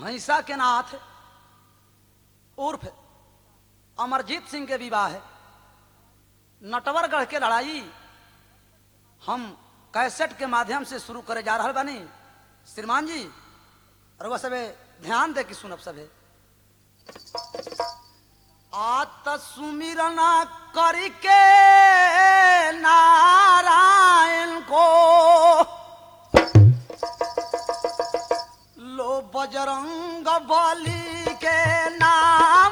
भैंसा के नाथ उर्फ अमरजीत सिंह के विवाह है नटवरगढ़ के लड़ाई हम कैसेट के माध्यम से शुरू करे जा रहा बानी श्रीमान जी और वह सबे ध्यान दे कि सुनब सबे आत सुमिरना करके नारायण को लो बजरंग बली के नाम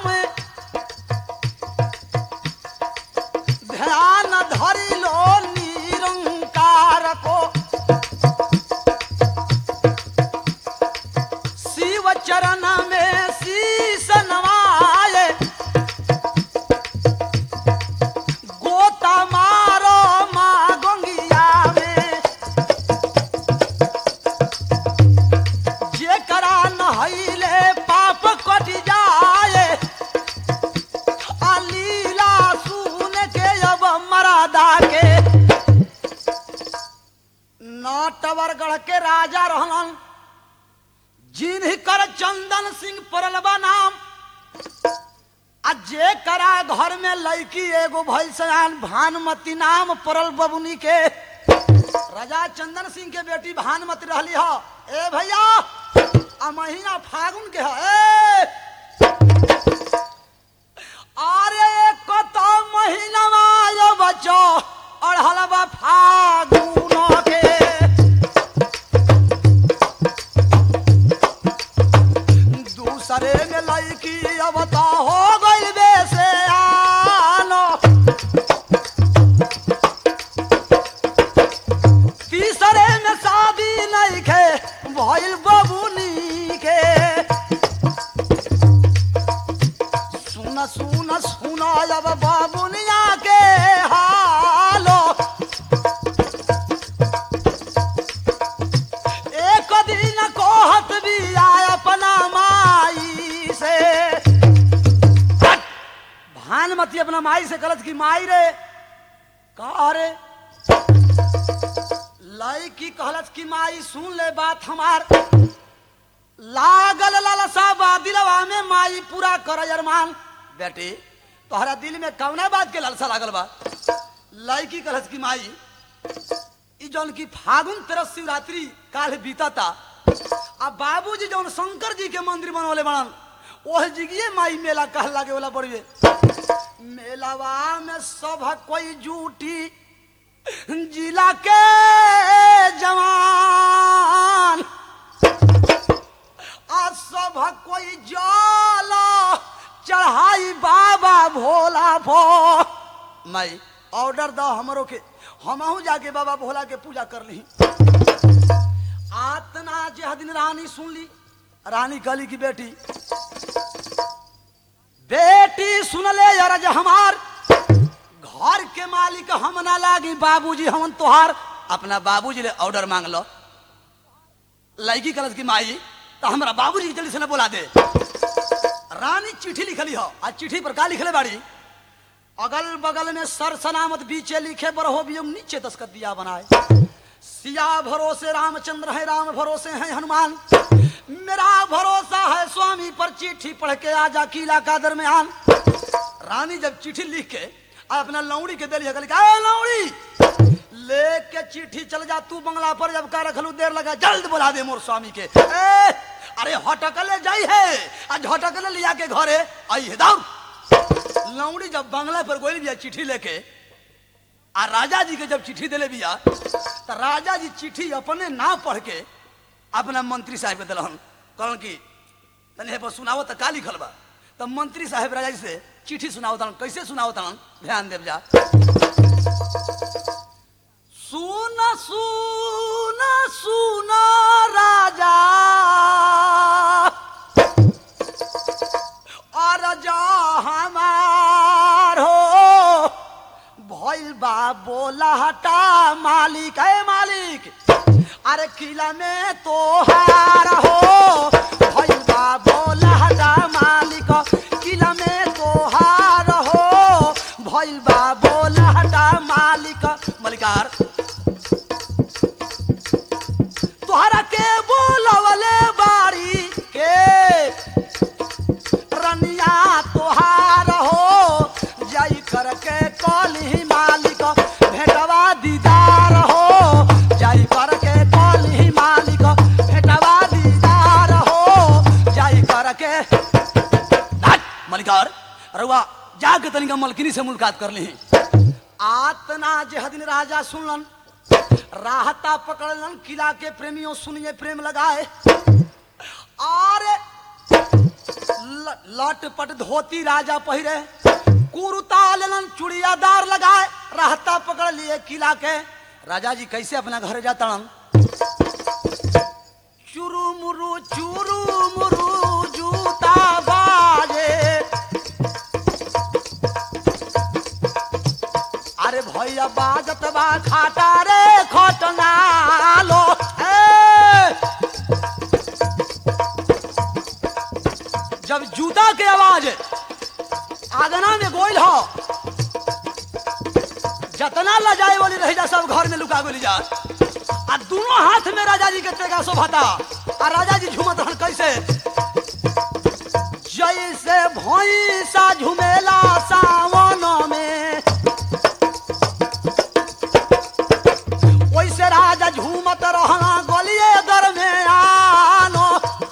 ध्यान धरि लो निरंकार को शिव चरण में शीश नवाए गोता मारो माँ गंगिया में जेकरा नहैले पाप कट जाए आ लीला सुन के अब मरादा के नटवरगढ़ के राजा रहलन जिनकर चंदन सिंह परलबा नाम आ जे करा घर में लड़की एगो भइल सयान भानुमती नाम परल बबुनी के राजा चंदन सिंह के बेटी भानुमती रहली ह ए भैया आ महीना फागुन के ह ए अरे कत महीना आयो बच्चो अढ़लबा फागुन के दूसरे में लड़की अब तो हो गई बेसे आनो तीसरे में शादी नहीं खे भइल बबुनी के सुन सुन सुन अब बबुनिया के हालो एक दिन कहत भी आय अपना माई से भानुमती अपना माई से गलत की माई रे का रे लाई की कहलत की माई सुन ले बात हमार लागल लालसा बा दिलवा में माई पूरा कर अरमान बेटी तोहरा दिल में कौना बात के लालसा लागल बा लाई की कहलत की माई ई जौन की फागुन तेरह शिवरात्रि काल बीतता आ बाबूजी जौन शंकर जी के मंदिर बनवले बनन ओह जिगिए माई मेला कह लागे वाला बड़िए मेलावा में सब कोई जूटी जिला के जवान आ सब कोई जाला चढ़ाई बाबा भोला भो माई ऑर्डर दो हमरो के हमहू जाके बाबा भोला के पूजा कर ली आतना जे दिन रानी सुन ली रानी कहली की बेटी बेटी सुन ले अरज हमार घर के मालिक हम ना लागी बाबूजी हमन तोहार अपना बाबूजी ले ऑर्डर मांग लो लड़की कलश की माई तो हमरा बाबूजी के जल्दी से ना बोला दे रानी चिट्ठी लिखली हो आज चिट्ठी पर का लिखले बाड़ी अगल बगल में सर सलामत बीचे लिखे बरहो बियम नीचे दस्खत दिया बनाए सिया भरोसे रामचंद्र है राम भरोसे है हनुमान मेरा भरोसा है स्वामी पर चिट्ठी पढ़ के आजा किला का दरमियान रानी जब चिट्ठी लिख के आ अपना लौड़ी के दिली कहली "ए, लौड़ी लेके चिट्ठी चल जा तू बंगला पर जब का रखलू देर लगा जल्द बुला दे मोर स्वामी के ए, अरे हटकले जाई है आज हटकले लिया के घरे आई है दौड़ लौड़ी जब बंगला पर गोली बिया चिट्ठी लेके आ राजा जी के जब चिट्ठी दिले बिया तो राजा जी चिट्ठी अपने ना पढ़ के अपना मंत्री साहब के दिलहन कहलन कि तनी हे पर सुनाओ तो का लिखल बा तब मंत्री साहब राजा जी से चिट्ठी सुनाओ तन कैसे सुनाओ तन ध्यान देव जा सुन सुन सुन राजा और जा हमार हो भइल बा बोला हटा मालिक है मालिक अरे किला में तो हार हो भइल बा बोला हटा मालिक किला में तो हार हो भइल बा बोला हटा मालिक मलिकार तोहरा के बोलवले बाड़ी के अधिकार रउआ जाके तनिका मलकिनी से मुलाकात कर ली आतना जे दिन राजा सुनलन राहता पकड़लन किला के प्रेमियों सुनिए प्रेम लगाए आरे ल- लटपट धोती राजा पहिरे कुरुता लेलन चुड़ियादार लगाए राहता पकड़ लिए किला के राजा जी कैसे अपना घर जातड़न चुरु मुरु चुरु मुरु जूता बाजे अरे भैया बाजत बा खाटा रे खटनालो ए! जब जूता के आवाज आगना में गोइल हो जतना लजाए वाली रह जा सब घर में लुका गोली जा आ दोनों हाथ में राजा जी के तेगा शोभाता आ राजा जी झूमत रहन कैसे जैसे भैंसा झुमेला सावन में वैसे राजा झूमत रहना गलिए दर में आनो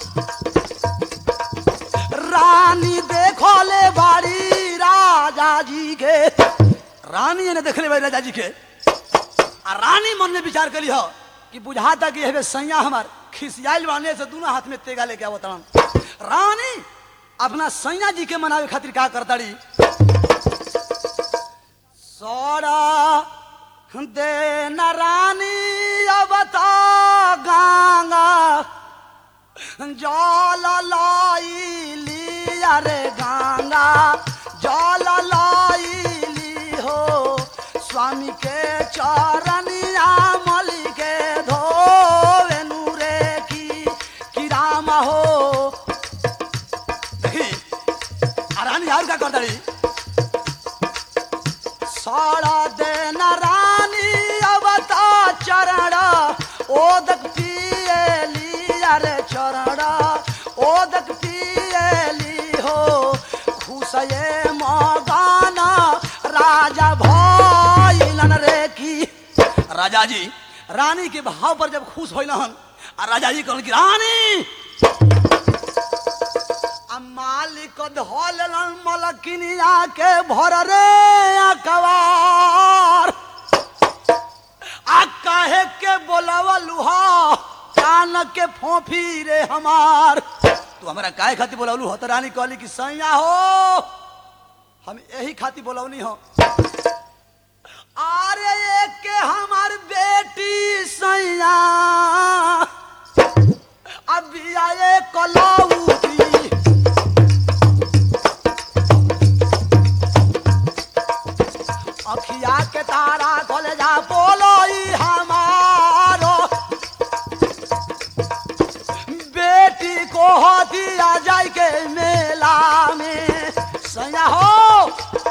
रानी देखो ले बाड़ी राजा जी के रानी ने देख ले बाड़ी राजा जी के आ रानी मन में विचार करी हो कि बुझाता कि हेबे सैया हमार खिसियाइल बाने से दोनों हाथ में तेगा लेके आवत रहन रानी अपना सैया जी के मनावे खातिर का करताड़ी सोड़ा दे न रानी अब तो गंगा जल लाई अरे गंगा जल लाई हो स्वामी के चरनिया मली के धोवे नूरे की की राम हो देखी आ रानी यार का कर दड़ी साड़ा देन रानी अवता चरण ओदक पियली अरे चरण ओदक पियली हो खुशये मगाना राजा भइलन रे की राजा जी रानी के भाव पर जब खुश होइल हन आ राजा जी कहल कि रानी आ मालिक धोलन मलकिनिया के भर रे अकबार आ काहे के बोलावलू हो कान के फोफी रे हमार तू हमरा काहे खातिर बोलावलू हो तो रानी कहली कि सैया हो हम यही खातिर बोलौनी हो अरे एक के हमार बेटी सैया अभी आए कलौती अखिया के तारा खोल जा बोलो ई हमारो बेटी को हो दिया जाए के मेला में सैया हो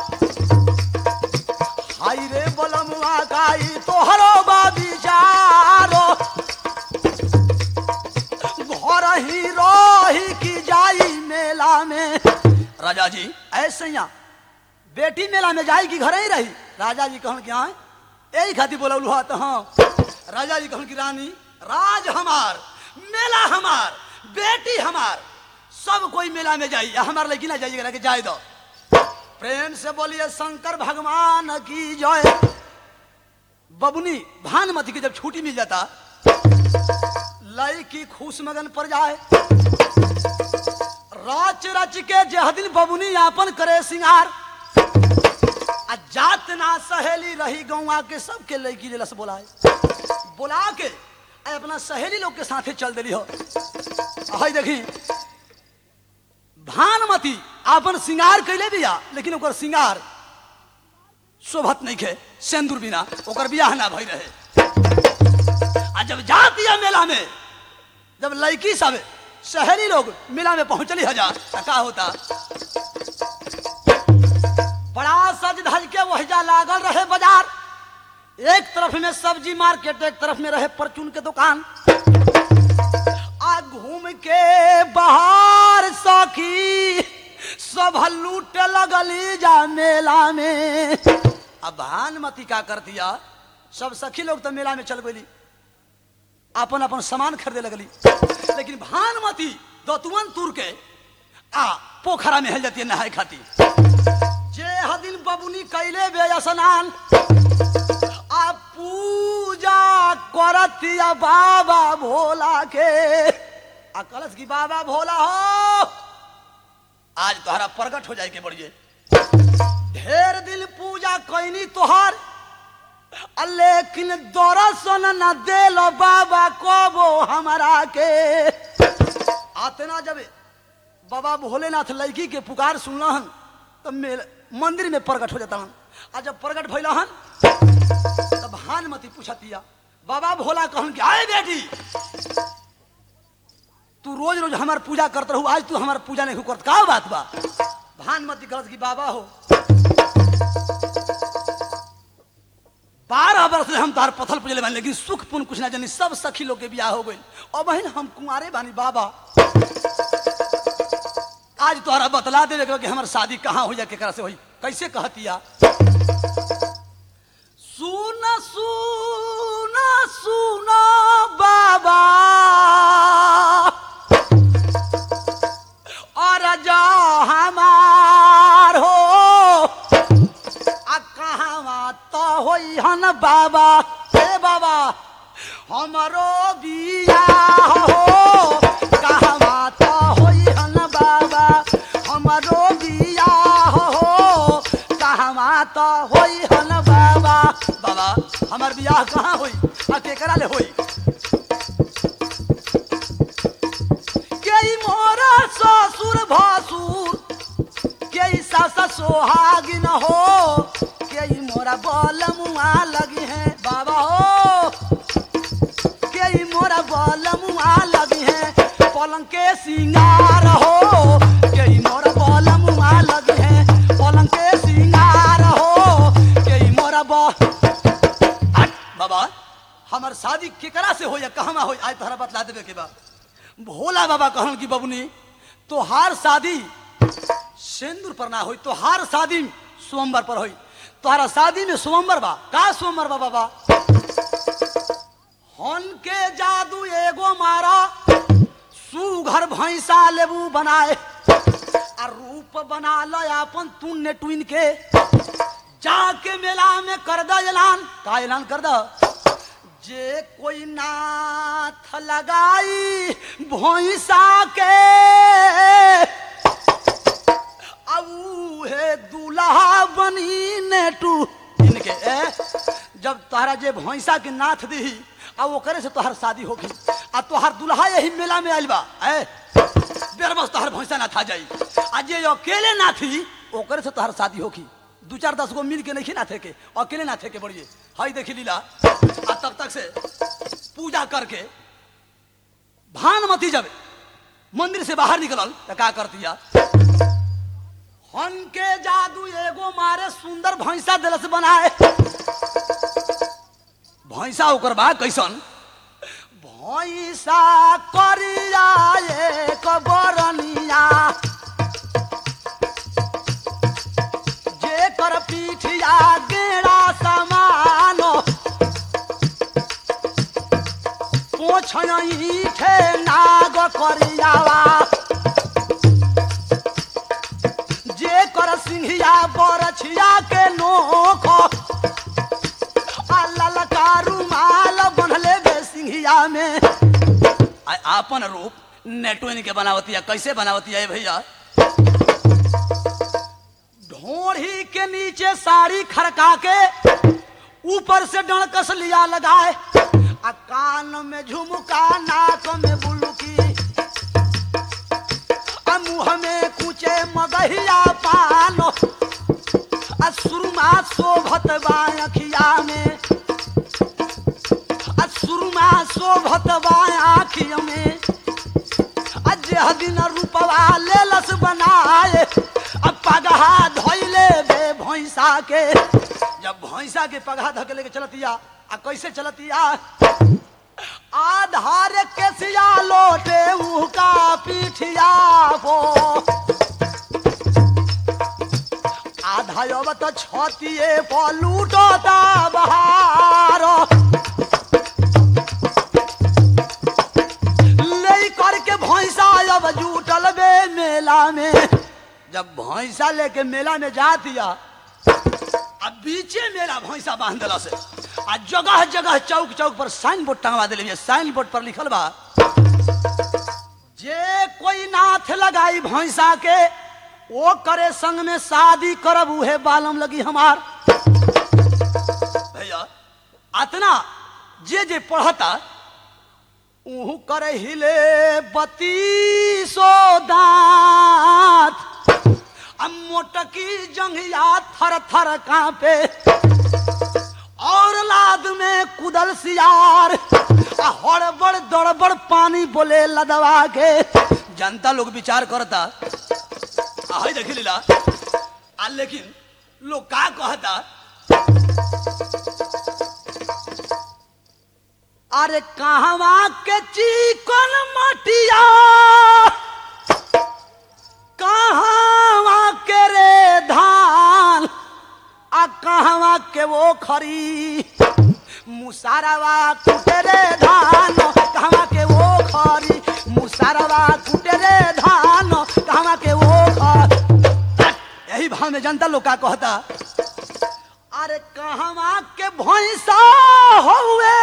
हाय रे बलमुआ गाई तोहरो बाबी जारो घर ही रही की जाई मेला में राजा जी ऐसे यहाँ बेटी मेला में जाई कि घर ही रही राजा जी कहन कि हाँ यही खातिर बोलौलू हा तो हाँ राजा जी कहन कि रानी राज हमार मेला हमार बेटी हमार सब कोई मेला में जाई हमार लेकिन ना जाइएगा कि जाए दो प्रेम से बोलिए शंकर भगवान की जय बबुनी भानुमति की जब छुट्टी मिल जाता लई की खुश मगन पर जाए रच रच के जह दिन बबुनी यापन करे सिंगार आ जात ना सहेली रही गौवा के सबके लड़की दिलस बोलाए बोला के आ अपना सहेली लोग के साथे चल दिली हो हई देखी भानुमती अपन सिंगार कैले बिया लेकिन ओकर सिंगार शोभत नहीं खे सेंदूर बिना ओकर बियाह ना भई रहे आ जब जा दिया मेला में जब लड़की सब शहरी लोग मेला में पहुंचली हजार त का होता बड़ा सज धज के वहजा लागल रहे बाजार एक तरफ में सब्जी मार्केट एक तरफ में रहे परचून के दुकान आ घूम के बाहर सखी सब लूट लगली जा मेला में अब भानुमती का कर दिया सब सखी लोग तो मेला में चल गई अपन अपन सामान खरीदे लगली लेकिन भानुमती दतुअन तुर के आ पोखरा में हेल जाती है नहाए खाती जे हदिन बबुनी कैले बे स्नान आ पूजा करतिया बाबा भोला के आ कलश की बाबा भोला हो आज तोहरा प्रकट हो जाए के बढ़िए ढेर दिन पूजा कैनी तोहार आ लेकिन दर्शन न देल बाबा कबो हमारा के आतना जब बाबा भोलेनाथ लड़की के पुकार सुनलहन तब मेरे मंदिर में प्रकट हो जाता हन आ जब प्रकट भैलहन तब भानमती पूछतिया बाबा भोला कहन कि आए बेटी तू रोज रोज हमार पूजा करत रहू आज तू हमार पूजा नहीं करत का बात बा भानमती कहत कि बाबा हो बारह वर्ष से हम तार पथल पूजले बानी लेकिन सुख पुन कुछ ना जानी सब सखी लोग के बियाह हो गई और बहन हम कुंवारे बानी बाबा आज तोहरा बतला दे कि हमार शादी कहाँ हो जाए केकरा से होई कैसे कहतिया सुन सुन सुन बाबा और जा हमार हो आ कहाँ तो होई हन बाबा हे बाबा हमरो बिया हो कहाँ तो होई हन बाबा हमरो बिया हो कहाँ तो होई हन बाबा बाबा हमार बियाह कहाँ होई आ केकरा ले होई के मोरा ससुर भसुर के सास सोहागिन हो के मोरा बल मुआ लगी है बाबा हो के मोरा बल मुआ लगी है पलंग के सिंगार हो के मोरा बल मुआ लगी है पलंग के सिंगार हो के मोरा ब हट, बाबा हमार शादी केकरा से हो या कहवा हो आज तोहरा बतला देवे के बा भोला बाबा कहन की बबुनी तोहार शादी सिंदूर पर ना होई तोहार शादी सोमवार पर होई तोहरा शादी में सोमवार बा का सोमवार बा बाबा हन के जादू एगो मारा सुघर भैंसा लेबू बनाए आ रूप बना ल अपन तुन्ने टुइन के जाके मेला में कर द ऐलान का ऐलान कर द जे कोई नाथ लगाई भैंसा के अब हे दूल्हा बनी नेटू इनके ए जब तोहरा जे भैंसा के नाथ दी आ ओकरे से तोहर शादी होगी आ तोहर दूल्हा यही मेला में आइल बा ए बेरबस तोहर भैंसा ना था जाई आ जे अकेले ना थी ओकरे से तोहर शादी होगी दू चार दस गो मिल के नहीं ना थे के अकेले ना थे के बढ़िए हई देखी लीला आ तब तक से पूजा करके भानमती जब मंदिर से बाहर निकलल तो का करतिया हन के जादू एगो मारे सुंदर भैंसा दिलस बनाए भैंसा ओकर बा कैसन भैंसा करिया एक बरनिया जेकर पीठिया गेड़ा समान पोछे नाग करियावा जे कर सिंहिया बरछिया के नोख आ ललका रुमाल बनले बे सिंहिया में आ आपन रूप नेटोइन के बनावती है कैसे बनावती है भैया ढोढ़ी के नीचे साड़ी खड़का के ऊपर से डणकस लिया लगाए आ कान में झुमका नाक में बुलकी आ मुंह में कुचे मगहिया पान आ सुरमा शोभत बा अखिया में आ सुरमा शोभत बा आखिया में आ जे दिन रूपवा लेलस बनाए आ पगहा धोइले बे भैंसा के जब भैंसा के पगहा धके लेके चलतिया आ कैसे चलतिया आधार केसिया लोटे उका पीठिया हो आधा अब तो छतिए पलूटता बहार ले करके भैंसा अब जुटल बे मेला में जब भैंसा लेके मेला में जा दिया अब बीचे मेला भैंसा बांध दिला से आ जगह जगह चौक चौक पर साइन बोर्ड टंगवा दिले साइन बोर्ड पर लिखल बा जे कोई नाथ लगाई भैंसा के वो करे संग में शादी करब उहे बालम लगी हमार भैया अतना जे जे पढ़ता ऊहू करे हिले बत्तीसो दांत आ मोटकी जंघिया थर थर कांपे और लाद में कुदल सियार आ हड़बड़ दड़बड़ पानी बोले लदवा के जनता लोग विचार करता आहे देखी लीला आ लेकिन लोग का कहता अरे कहवा के चिकन मटिया कहवा के रे धान आ कहवा के वो खरी मुसारवा कुटे रे धान कहवा के वो खरी मुसारवा कुटे रे धान कहवा के वो खरी यही भाव में जनता लोग का कहता अरे कहवा के भैंसा हुए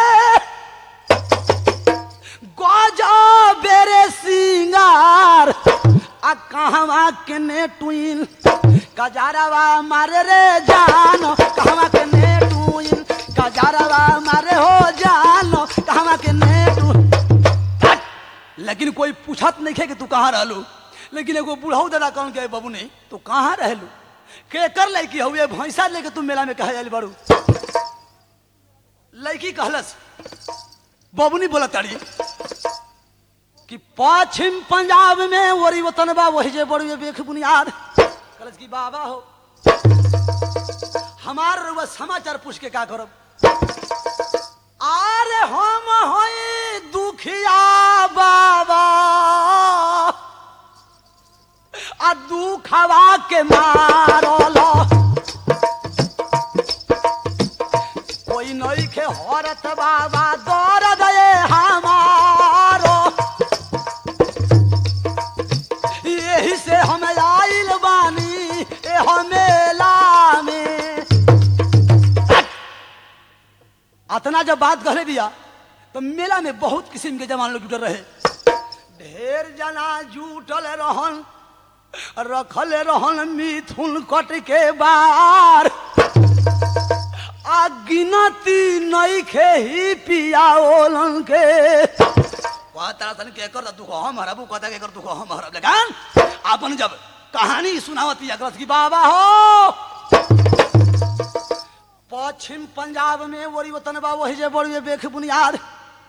गजा बेरे सिंगार आ कहवा के ने टुइन कजारवा मारे रे जान कहवा के ने टुइन कजारवा मारे हो जान कहवा के ने टू लेकिन कोई पूछत नहीं खे कि तू कहाँ रहलू लेकिन एगो बुढ़ऊ दादा कौन के बाबू नहीं तू कहाँ रहलू के कर लड़की हुए भैंसा लेके तू मेला में कहे जाली बड़ू लड़की कहलस बबुनी बोला ताड़ी कि पश्चिम पंजाब में वरी वतन बा वही जे बड़ू बेख बुनियाद कहलस कि बाबा हो हमार रउआ समाचार पूछ के का करब अरे हम हई दुखिया बाबा आ दुखवा के मारल कोई नई के हरत बाबा दर्द ये हमारो यही से हम आइल बानी ए मेला में अतना जब बात कहले दिया तो मेला में बहुत किस्म के जवान लोग जुटल रहे ढेर जना जुटल रहन रखल रहन मिथुन कट के बार आ गिनती नहीं खे ही पिया ओलन के कहता सन के कर दुख हम हरबू कहता के कर दुख हम हरब लेकिन अपन जब कहानी सुनावती अग्रत की बाबा हो पश्चिम पंजाब में वरी वतन बा वही जे बड़ी बेख बुनियाद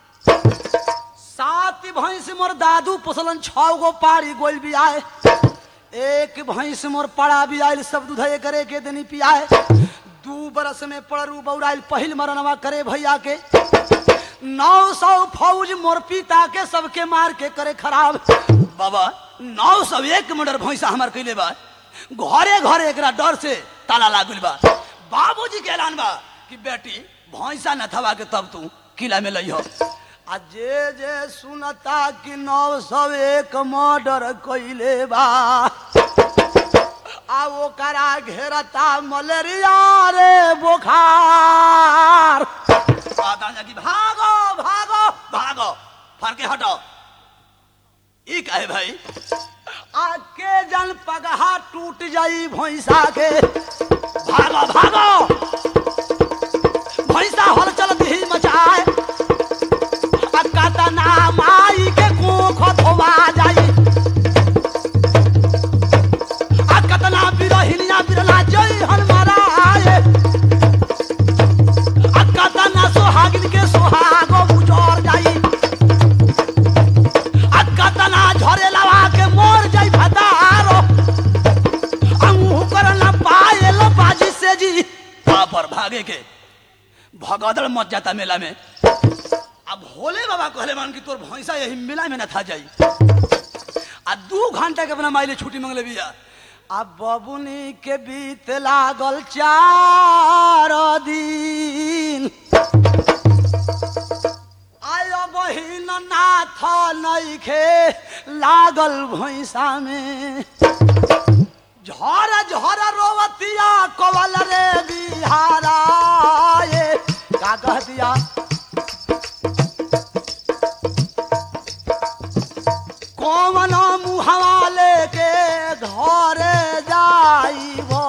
सात भैंस मोर दादू पोसलन छह गो पारी गोल भी आए एक भैंस मोर पड़ा भी आयल सब दूध करे के देनी पियाए दू बरस में पड़रू बौराइल पहिल मरनवा करे भैया के नौ सौ फौज मोर पिता के सबके मार के करे खराब बाबा नौ सौ एक मर्डर भैंसा हमार कैले बा घरे घरे एकरा डर से ताला लागल बा बाबूजी के ऐलान बा कि बेटी भैंसा न थवा के तब तू किला में लइहो आ जे जे सुनता कि नौ सौ एक मर्डर कैले बा आ ओकरा घेरता मलेरिया रे बुखार आता जा कि भागो भागो भागो फर के हटो ई काहे भाई आके जन पगहा टूट जाई भैंसा के भागो भागो भैंसा हल चल ही मचाए आ कतना माई के कोख धोवा जाई आ कतना बिरहिनिया बिरला जई हन माराए आ कतना सोहागिन के सोहागो उजड़ जाई आ कतना झरे लवा के मोर जाई भदारो अंगू करना पायल बाजी से जी पर भागे के भगदड़ मच जाता मेला में अब भोले बाबा कहले मान की तोर भैंसा यही मेला में न था जाई आ दू घंटा के अपना माइले छुट्टी मंगले बिया आ बबुनी के बीत लागल चार दिन आयो बहिन नाथ नइखे लागल भैंसा में झर झर रोवतिया कवल रे बिहारा ये का कह दिया कौन मुहवा लेके घर जाइबो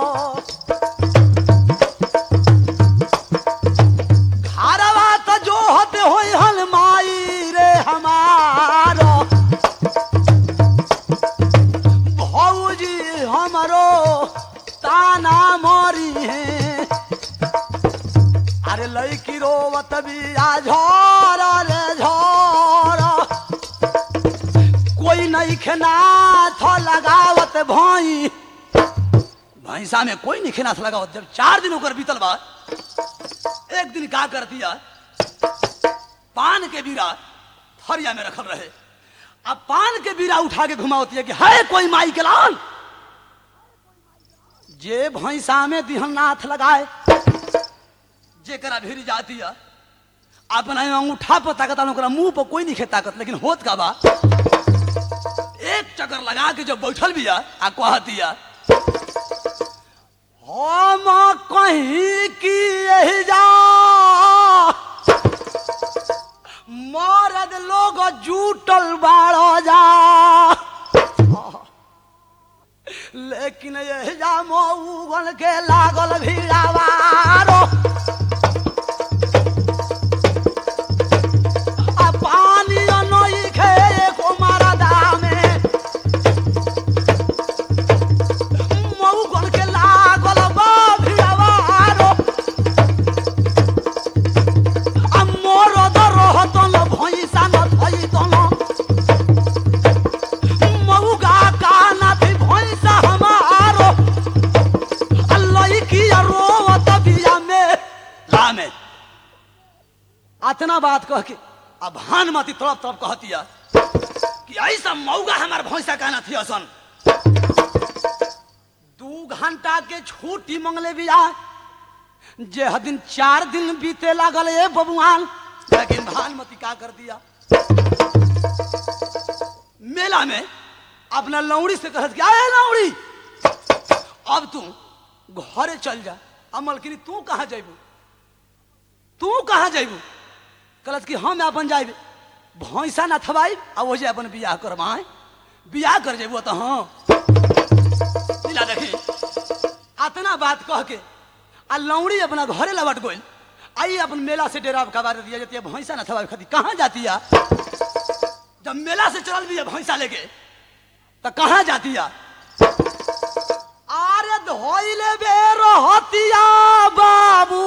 घरवा त जो होते होई हल माई रे हमारो भौजी हमरो ताना मरी है अरे लड़की रोवत बिया झोर रे झोर कोई नहीं खेनाथ लगावत भई भैंसा में कोई नहीं खेनाथ लगावत जब चार दिन होकर बीतल बा एक दिन का कर दिया पान के बीरा थरिया में रखल रहे अब पान के बीरा उठा के घुमावती है कि है कोई माई के लाल जे भैंसा में दिहन नाथ लगाए जेकरा भीरी जाती है अपना अंगूठा पर ताकत ओकरा मुंह पर कोई नहीं खे ताकत लेकिन होत का बा एक चक्कर लगा के जब बैठल बिया आ कहतिया हम कहीं की यही जा मरद लोग जूटल बाड़ो जा लेकिन यही जा मऊगन के लागल भीड़ावारो आ पानी नई खे को मरदा में मऊगन के लागल बा भीड़ावारो आ मरद रहतन भैंसा न थैतन मऊगा काना थी भैंसा हमारो आ लईकी रोवत बिया में ला में अतना बात कह के अब भानुमती तड़प तड़प कहतिया कि ऐसा मऊगा हमार भैंसा कहना थी असन दू घंटा के छुट्टी मंगले बिया जे ह दिन चार दिन बीते लागल ए बबुआन लेकिन भानुमती का कर दिया मेला में अपना लौड़ी से कहत कि अरे लौड़ी अब तू घरे चल जा अमल की तू कहाँ जैबू तू कहाँ जैबू कहलत कि हम अपन जाइब भैंसा ना थबाई आ वो जे अपन बियाह करवाए बियाह कर जेबू तो हाँ लीला देखी अतना बात कह के आ लौड़ी अपना घरे लौट गइल आई अपन मेला से डेरा कबार दिया जाती है भैंसा ना थबाई खाती कहाँ जाती है जब मेला से चल भी है भैंसा लेके तो कहाँ जाती है आरे धोइले बे रहतिया बाबू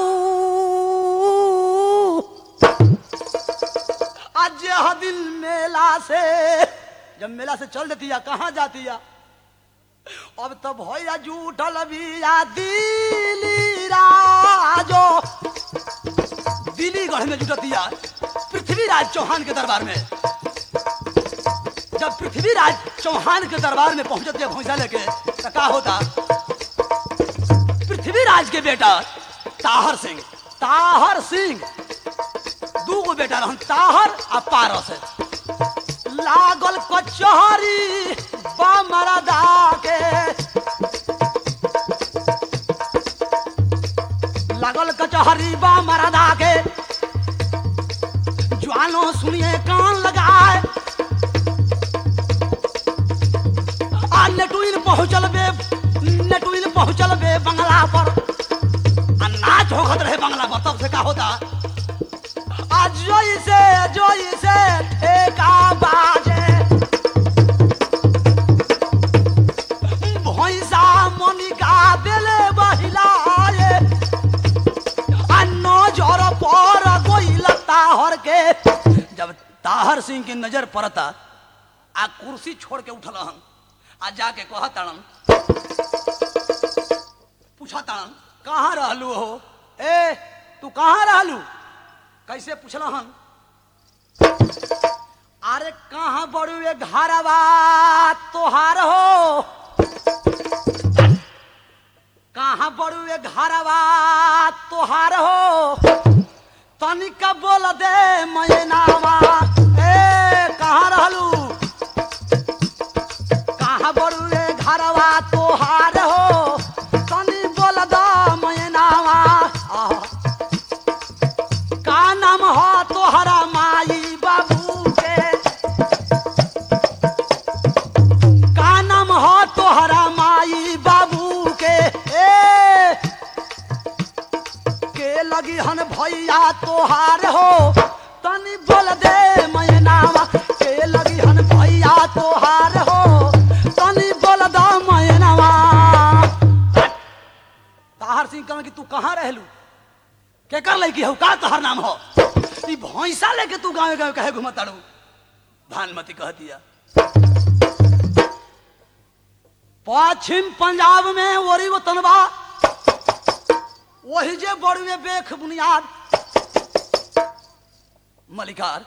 आज यह दिन मेला से जब मेला से चल देती है कहाँ जाती है अब तो भैया जूठल बिया दिली राजो दिल्लीगढ़ में जुटतिया पृथ्वीराज चौहान के दरबार में जब पृथ्वीराज चौहान के दरबार में पहुंचती है भैंसा लेके तो का होता पृथ्वीराज के बेटा ताहर सिंह ताहर सिंह दू गो बेटा रहन ताहर आ पारस लागल कचहरी बमरदा के लागल कचहरी बमरदा के ज्वानो सुनिए कान लगाए आ नेटुइन पहुंचल बे नेटुइन पहुंचल बे बंगला पर आ नाच होखत रहे बंगला पर तब से का होता आ जोई से जोई से ठेका बाजे भैंसा मनिका देले बहिलाए आ नजर पर गोइल ताहर के जब ताहर सिंह की नजर पड़ता आ कुर्सी छोड़ के उठल हन आ जाके कह ताड़न पूछा ताड़न कहाँ रहलू हो ए तू कहाँ रहलू कैसे पूछल हन अरे कहाँ बड़ू ये घरवा तोहार हो कहाँ बड़ू ये घरवा तोहार हो तनिक बोल दे मैनावा ए कहाँ रहलू कहाँ बड़ू ये घरवा तोहार भैया तोहार हो तनी बोल दे मैनावा के लगी हन भैया तोहार हो तनी बोल दो मैनावा ताहर सिंह कहन कि तू कहाँ रहलू के कर लैकी हो का तोहर नाम हो ई भैंसा लेके तू गाँव गाँव कहे घुमताड़ू भानुमती कह दिया पश्चिम पंजाब में ओरी वतनबा वही जे बड़ुए बेख बुनियाद मलिकार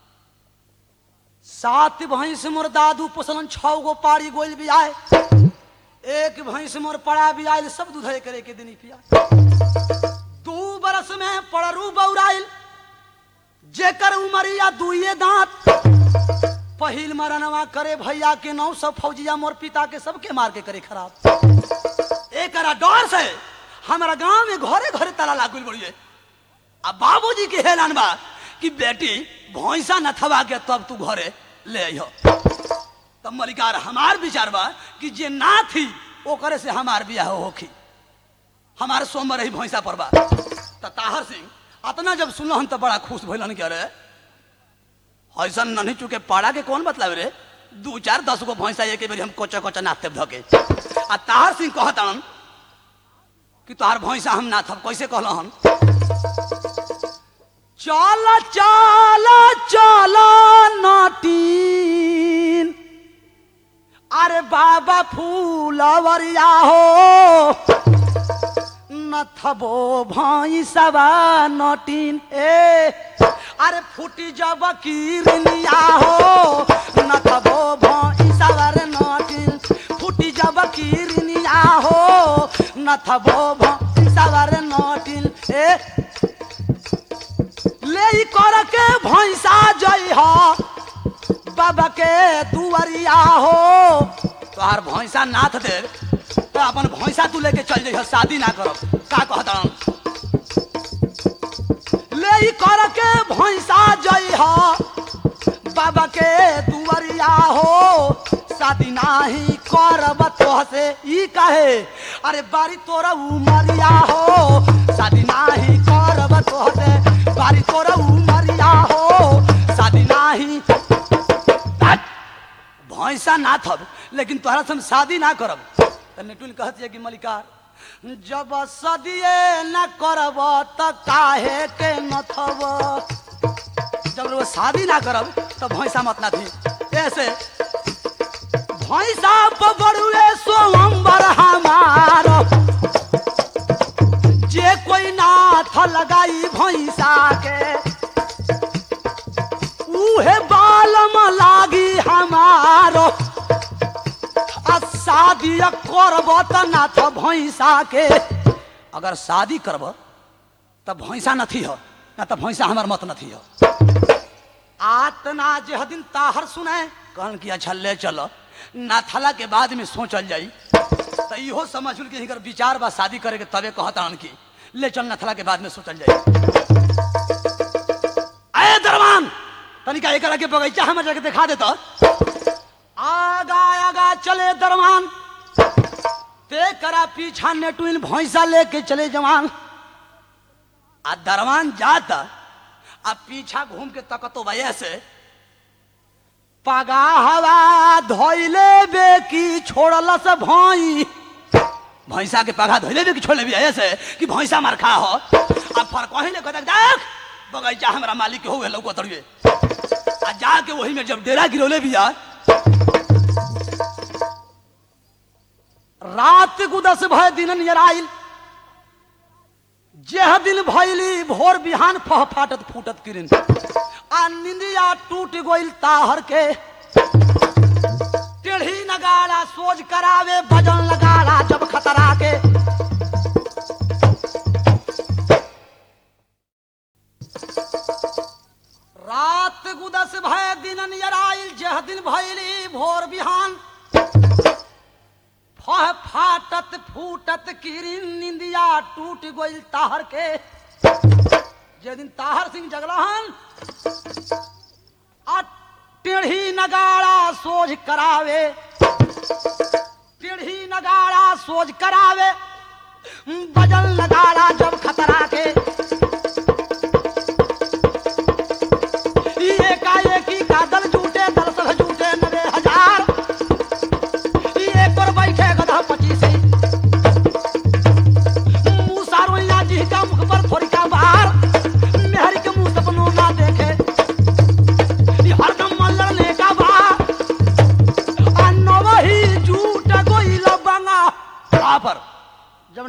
सात भैंस मोर दादू पोसलन छह गो पाड़ी गोइल भी आए एक भैंस मोर पड़ा भी आयल सब दूधे करे के दिन पिया दू बरस में पड़रू बौराइल जेकर उमरिया दुइये दांत पहिल मरनवा करे भैया के नौ सब फौजिया मोर पिता के सबके मार के करे खराब एकरा डर से हमारा गांव में घरे घरे ताला लागल बड़िए अब बाबूजी के हेलान बा कि बेटी भैंसा न थवा के तब तू घरे ले अइह तब मलिकार हमार विचार बा कि जे ना थी ओकरे से हमार बियाह होखी हमारे सोमवार रही भैंसा पर बा त ताहर सिंह अतना जब सुनलन तो बड़ा खुश भइलन कि अरे ऐसा नहीं चुके पाड़ा के कौन मतलब रे दू चार दस गो भैंसा एक बेर हम कोचा कोचा नाथते धके आ ताहर सिंह कहतन कि तोहार भैंसा हम नाथब कैसे कहलन चल चल चल नटीन अरे बाबा फूलवरिया हो नथबो भैंसवा नटीन ए अरे फूटी जब किरनिया हो नथबो भैंसवा रे नटीन फूटी जब किरनिया हो नथबो भैंसवा रे नटीन ए ले ई कर के भैंसा जई हो बाबा के दुआरिया हो तोहार भैंसा नाथ दे तो अपन भैंसा तू लेके चल जाइ शादी ना करब का कहता ले ई कर के भैंसा जई हो बाबा के दुआरिया हो शादी नाही करब तोह से ई कहे अरे बारी तोरा उमरिया हो शादी नाही करब तोह से बारी तोरा उमरिया हो शादी नाही भैंसा ना थब लेकिन तोहरा से हम शादी ना करब त नेटुल कहत है कि मलिकार जब सदिए न करब त काहे के न थब जब वो शादी ना करब तो भैंसा मत ना थी ऐसे भैंसा पबड़ुए सोमबर हमार जे कोई नाथ लगाई भैंसा के उहे बालम लागी हमारो आ शादी करब त नाथ भैंसा के अगर शादी करब त भैंसा नथी हो ना त भैंसा हमार मत नथी हो आतना जे दिन ताहर सुने कहन कि अच्छा ले चलो नाथला के बाद में सोचल जाई तो इहो समझ कि हिकर विचार बा शादी करे के तबे कहता कि ले चल नथला के बाद में सोचल जाई अरे दरवान तनिका एकरा के बगीचा हमें जाके दिखा देता आगा आगा चले दरवान ते करा पीछा नेटुइन भैंसा लेके चले जवान आ दरवान जाता आ पीछा घूम के तकतो भैया से पगा हवा धोइले बे की छोड़ल से भई भैंसा के पगा धोइले बे की छोड़ले भी ऐसे कि भैंसा मार खा हो अब फर कहीं ले कहता देख बगीचा हमरा मालिक के हो गए लौको तड़िए आ जाके वही में जब डेरा गिरौले भी आ रात गुदस भय दिन नियराइल जेह दिन भैली भोर बिहान फह फाटत फूटत किरिन आ निंदिया टूट गोइल ताहर के टेढ़ी नगाड़ा सोज करावे भजन लगाड़ा जब खतरा के रात गुदस भय दिन नियराइल जेह दिन भैली भोर बिहान फह फाटत फूटत किरिन निंदिया टूट गोइल ताहर के जे दिन ताहर सिंह जगलहन आ टेढ़ी नगाड़ा सोझ करावे टेढ़ी नगाड़ा सोझ करावे बजल नगाड़ा जब खतरा के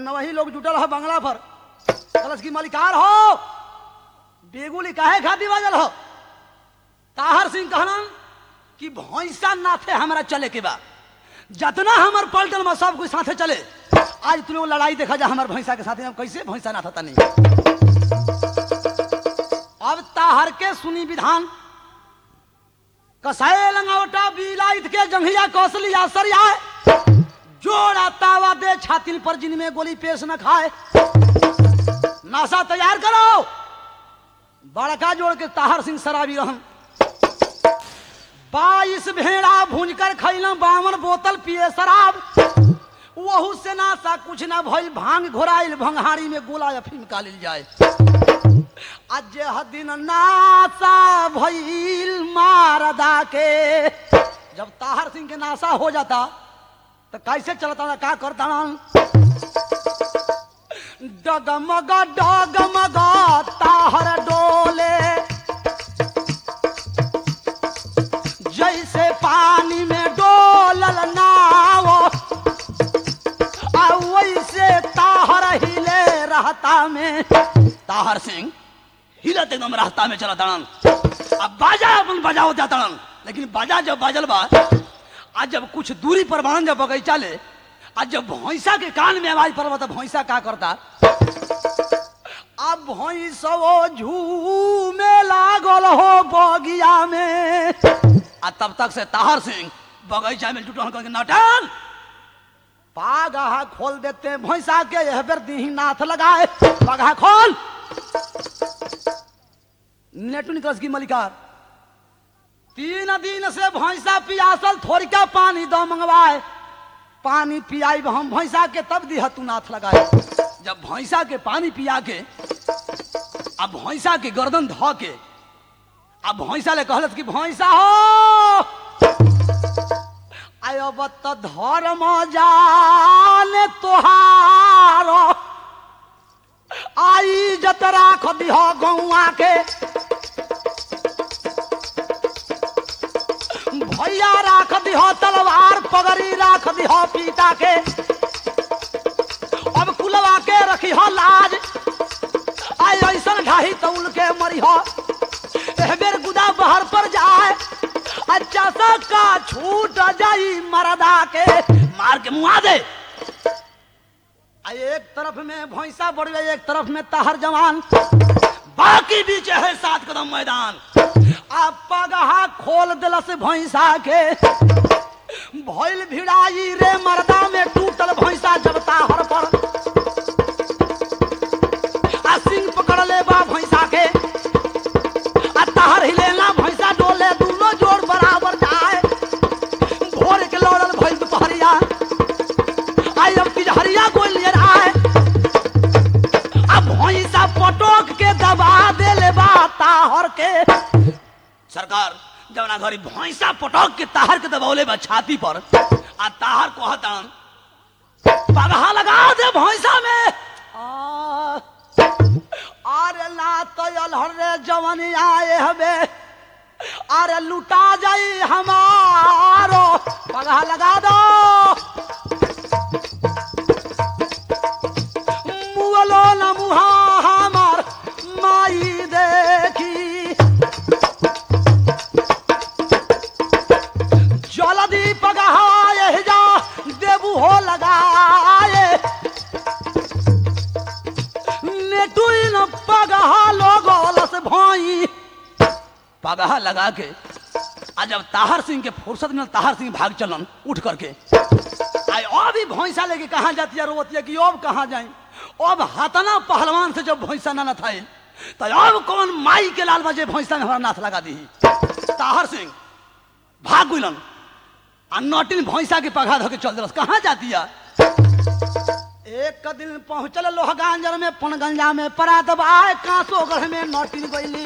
नवही लोग जुटल है बंगला पर कलश की मलिकार हो बेगुली काहे खाती बाजल हो ताहर सिंह कहलन कि भैंसा नाथे हमरा चले के बा जतना हमर पलटन में सब कोई साथे चले आज तू लोग लड़ाई देखा जा हमर भैंसा के साथे हम कैसे भैंसा नाथा तनी अब ताहर के सुनी विधान कसाए लंगावटा बिलाइत के जंघिया कौशलिया सरिया जोड़ा तावा दे छातिल पर जिनमें गोली पेश न खाए नासा तैयार करो बड़का जोड़ के ताहर सिंह शराबी रहन बाईस भेड़ा भूंज कर खैलम बावन बोतल पिए शराब वहू से नासा कुछ ना भइल भांग घोराइल भंगारी में गोला अफीम कालिल जाए आज दिन नासा भइल मारदा के जब ताहर सिंह के नासा हो जाता तो कैसे चलता का करता डगमग डगमग ताहर डोले जैसे पानी में डोलल नाव आ वैसे ताहर हिले रहता में ताहर सिंह हिलत एकदम रास्ता में चला तड़न अब बाजा अपन बजाओ जा तड़न लेकिन बाजा जब बाजल बा आज जब कुछ दूरी पर बाणन जब बगीचा ले आज जब भैंसा के कान में आवाज पड़ल तो भैंसा का करता अब भैंसो झूमे लागल हो बगिया में आ तब तक से ताहर सिंह बगीचा में जुटल करके नटन पागा खोल देते हैं भैंसा के यह बेर दीही नाथ लगाए पगा खोल नेटू निकलस की मलिकार तीन दिन से भैंसा पियासल थोड़ी का पानी दो मंगवाए पानी पियाई हम भैंसा के तब दिह तू नाथ लगाए जब भैंसा के पानी पिया के अब भैंसा के गर्दन ध के अब भैंसा ले कहलत कि भैंसा हो आयो बत धर्म जाने तोहार आई जत राख दिह गौआ के भैया राख दिह तलवार पगड़ी राख दिह पीता के अब कुलवा के रखी हो लाज आई ऐसन ढाही तौल के मरी हो एह बेर गुदा बहर पर जाए अच्छा सा का छूट जाई मरदा के मार के मुआ दे आ एक तरफ में भैंसा बढ़ एक तरफ में ताहर जवान बाकी बीच है सात कदम मैदान आ पगहा खोल दिलस भैंसा के भइल भिड़ाई रे मरदा में टूटल भैंसा जब ताहर पर आ सिंह पकड़ ले बा भैंसा के आ ताहर हिलेला भैंसा डोले दूनो जोड़ बराबर जाए भोर के लौड़ल भइल दुपहरिया आई अब तिजहरिया कोई ले आए अब भैंसा पटोक के दबा देले बा ताहर के सरकार जवना घरी भैंसा पटक के ताहर के दबौले बा छाती पर आ ताहर कहतन पगहा लगा दे भैंसा में आ, अरे ना तो अलहर रे जवानी आए हवे अरे लुटा जाई हमारो पगहा लगा दो मुअलो न मुहा हमार माई देखी जलदी पगहाए जा देबू हो लगाए नेटुइन पगहा लोगोलस भई पगहा लगा के आज जब ताहर सिंह के फुर्सत में ताहर सिंह भाग चलन उठ करके आई अभी भैंसा लेके कहाँ जाती है रोवती है कि अब कहाँ जाए अब हतना पहलवान से जब भैंसा ना था तो अब कौन माई के लाल बजे भैंसा में हमारा नाथ लगा दी ताहर सिंह भाग गुलन आ नटिन भैंसा के पघा धो के चल दिलस कहाँ जाती है एक दिन पहुंचल लोहगांजर में पनगंजा में परा दबाए कांसोगढ़ में नटिन गईली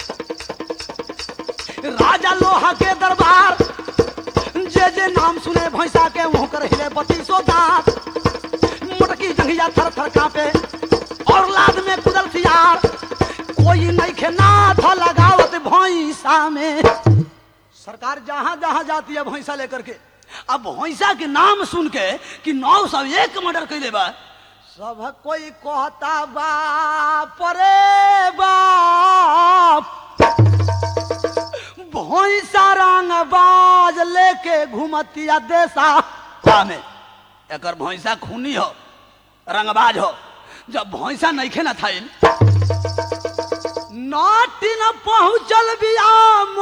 राजा लोहा के दरबार जे जे नाम सुने भैंसा के मुंह कर हिले बत्तीसो दांत मोटकी जंघिया थर थर कांपे और लाद में कुदल सियार कोई नहीं खे नाथ लगावत भैंसा में सरकार जहां जहां जाती है भैंसा लेकर के अब भैंसा के नाम सुन के कि नौ सौ एक मर्डर कैले बा सब कोई कहता बाप रे बाप भैंसा रंग बाज लेके घुमतिया देसा में एकर भैंसा खूनी हो रंगबाज हो जब भैंसा नइखे न थाइल नाटी न पहुंचल बिया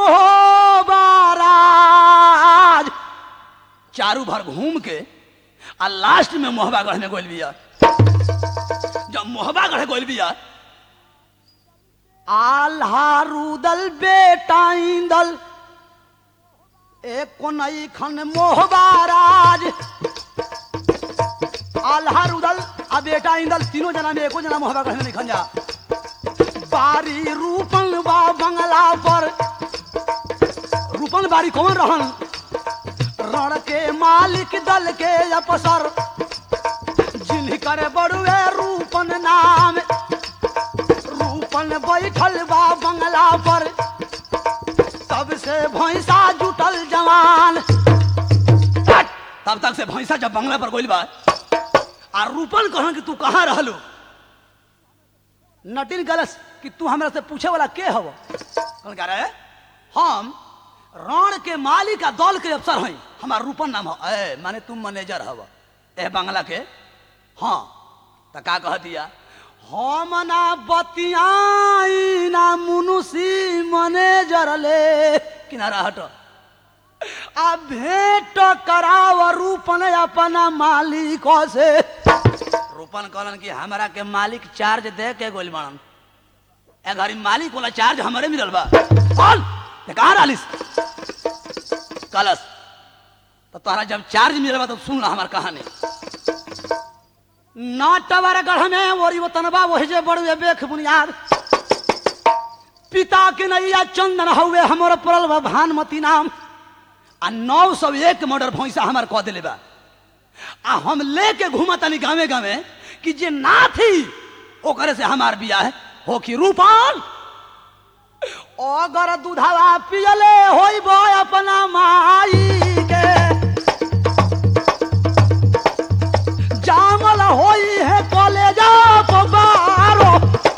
मोहबाराज चारू भर घूम के आ लास्ट में मोहबागढ़ में गोल बिया जब मोहबागढ़ गोल बिया आल्हा रुदल बेटा इंदल एक नई खन मोहबाराज आल्हा रुदल आ बेटा इंदल तीनों जना में एको जना मोहबागढ़ में निखन जा बारी रूपन बा बंगला पर रूपन बारी कौन रहन रण के मालिक दल के अफसर जिनकर बड़ुए रूपन नाम रूपन बैठल बा बंगला पर तब से भैंसा जुटल जवान तब तक से भैंसा जब बंगला पर गोइल बा आ रूपन कहन कि तू कहाँ रहलू नटिन गलस कि तू हमरा से पूछे वाला के हव कौन कह रहे हम रण के मालिक आ दल के अफसर हई हमार रूपन नाम हो ए माने तुम मैनेजर हव ए बंगला के हाँ त का कह दिया हम ना बतियाई ना मुनुसी मैनेजर ले किनारा हट आ भेंट कराव रूपन अपना मालिक से रूपन कहलन कि हमरा के मालिक चार्ज दे के गोल बनन ए घरी मालिक वाला चार्ज हमरे मिलल बा बोल ते कहाँ रहलिस कलस तो तोहरा जब चार्ज मिलल बा तो सुन ला हमार कहानी नाटवर गढ़ में ओरी वतनबा वही जे बड़ुए बेख बुनियाद पिता के नैया चंदन हउए हमर पड़ल बा भानमती नाम आ नौ सौ एक मर्डर भैंसा हमार कह दिले बा आ हम लेके घूमतानी गावे गावे कि जे ना थी ओकरे से हमार बियाह हो कि रूपाल अगर दूधवा पियले होइब अपना माई के जामल होई है कॉलेजा बारो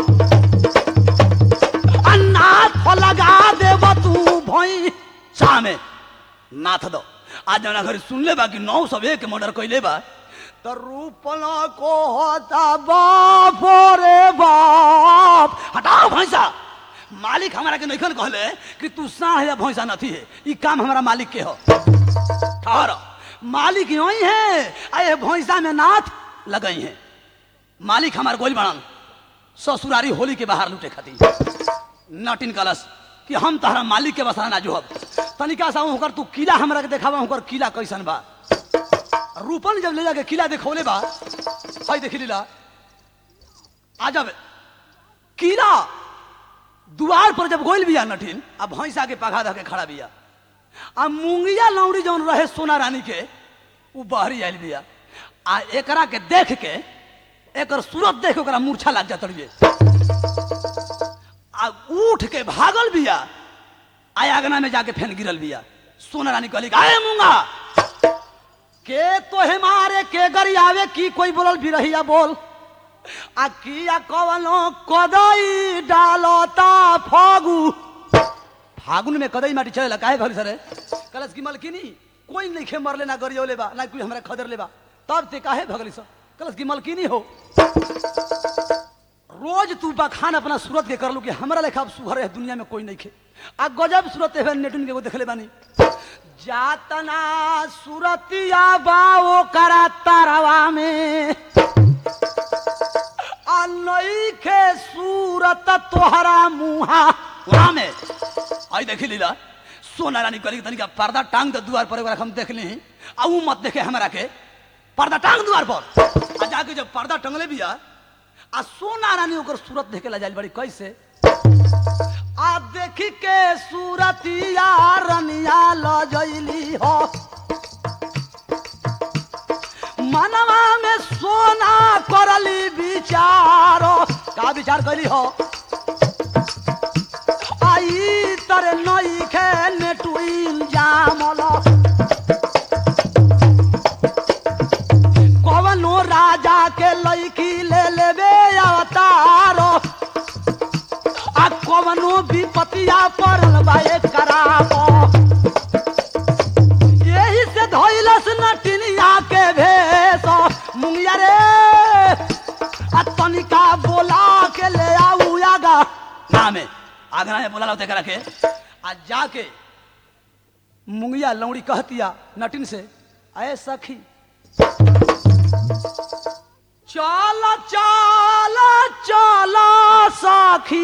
अन्नाथ लगा देब तू भई सामे नाथ दो आज जना घरी सुनले बा कि नौ सौ एक मर्डर कैले बा तो रूपन को होता बाप रे बाप हटाओ भैंसा मालिक हमारा के नैखन कहले कि तू साढ़ या भैंसा नथी है ई काम हमारा मालिक के हो ठहर मालिक यही है आ ये भैंसा में नाथ लगई है मालिक हमार गोल बनन ससुरारी होली के बाहर लूटे खातिर नटिन कलश कि हम तहरा मालिक के बसा ना जोहब तनिका सा होकर तू किला हमरा के देखावा होकर किला कैसन बा रूपन जब ले जाके किला देखौले बा हई देखी लीला आ जब किला दुआर पर जब गोइल बिया नटिन आ भैंसा के पघा धके खड़ा बिया आ मुंगिया लौड़ी जौन रहे सोना रानी के उ बहरी आयल बिया आ एकरा के देख के एकर सूरत देख के ओकरा मूर्छा लग जात रहिए आ उठ के भागल बिया आय आगना में जाके फेन गिरल बिया सोना रानी कहली आए मूंगा के तोहे मारे के गरी आवे की कोई बोलल भी रहिया बोल आ किया कवनो कदई डालता फागु फागुन में कदई माटी चलेला काहे भरी सरे कलस की मलकिनी कोई नहीं खे मरले ना गरियोले बा ना कोई हमरा खदर लेबा तब ते काहे भगली सर कलस की मलकिनी हो रोज तू बखान अपना सूरत के करलू कि हमरा लेखा अब सुघर है दुनिया में कोई नहीं खे आ गजब सूरत है नेटुन के वो देखले बानी जातना सूरतिया बाओ करा तारवा में आ नई खे सूरत तोहरा मुहा वहाँ में आई देखी लीला सोना रानी करी तनिका पर्दा टांग दे दुआर पर हम देख ली आ ऊ मत देखे हमरा के पर्दा टांग दुआर पर आ जाके जब पर्दा टंगले बिया आ सोना रानी ओकर सूरत देखे ला जाइल बड़ी कैसे आ देखी के सूरतिया रनिया ल जइली हो मनवा में सोना करली विचारो का विचार करी हो आई तरे नई खे नेटुइल जामल कवनो राजा के लईकी ले लेबे अवतारो आ कवनो विपतिया पड़ल बा कराबो यही से धइलस नटिनिया के भेष मुंगिया रे आ तनिका बोला के ले आऊ आगा ना में आगना में बोला लाते करा के आ जाके मुंगिया लौड़ी कहतिया नटिन से अय सखी चल चल चल सखी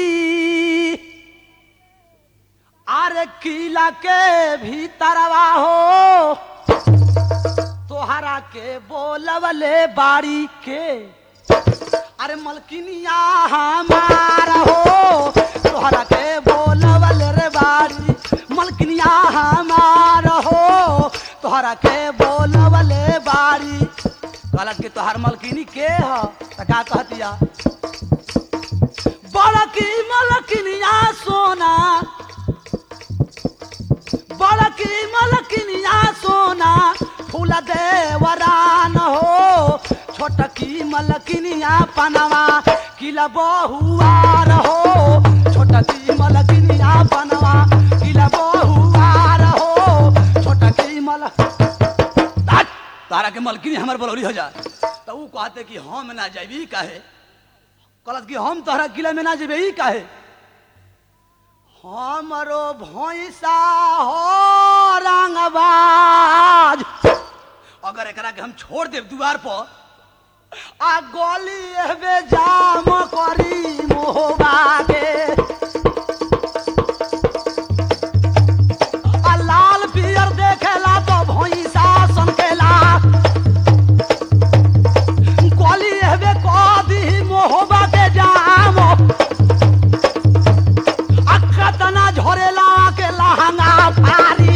अरे किला के भीतरवा हो तोहरा के बोलवले बाड़ी के अरे मलकिनिया हमार हो तोहरा के बोलवले रे बाड़ी मलकिनिया हमार हो तोहरा के बोलवले बाड़ी कहलक कि तोहार मलकिनी के ह त का कहतिया बड़की मलकिनिया सोना बड़की मलकिनिया सोना फूल देवरान हो छोटकी मलकिनिया पनवा किला बहुआर हो छोटकी मलकिनिया पनवा किला बहुआर हो छोटकी मल तात! तारा के मलकिनी हमर बलौरी हो जा तो ऊ कहते कि हम ना जाबी काहे कहलत कि हम तोहरा किला में ना जेबे ई काहे हमरो भैंसा हो रंगबाज अगर एकरा के हम छोड़ देब दुआर पर आ गली एबे जाम करी मोहबा के आ लाल पियर देखेला तो भैंसा सनकेला गली एबे कदी मोहबा के जाम अखतना झोरेला के लहंगा फारी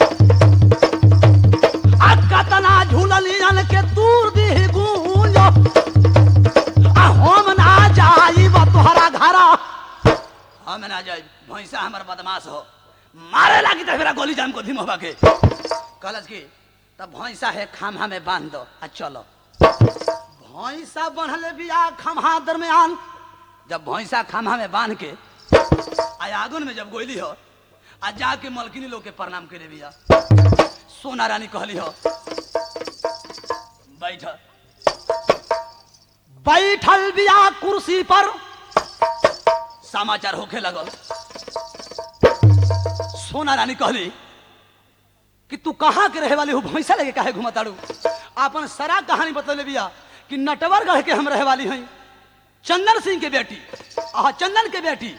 अखतना झूललियन के दूर दी गूंज आ हम ना जाइब तोहरा घर हम ना जाइब भैंसा हमर बदमाश हो मारे लागी तो मेरा गोली जाम को धीम होबा के कहलस की तब भैंसा है खाम्हा में बांध दो आ चलो भैंसा बनले बिया खम्हा दरमियान जब भैंसा खम्हा में बांध के आ आगन में जब गोली हो आ जाके मलकिनी लोग के प्रणाम करे बिया सोना रानी कहली हो बैठ बैठल बिया कुर्सी पर समाचार होखे लगल सोना रानी कहली कि तू कहाँ के रहे वाली हो भैंसा लेके काहे घुमताड़ू अपन सारा कहानी बतले बिया कि नटवरगढ़ के हम रहे वाली हई चंदन सिंह के बेटी आह चंदन के बेटी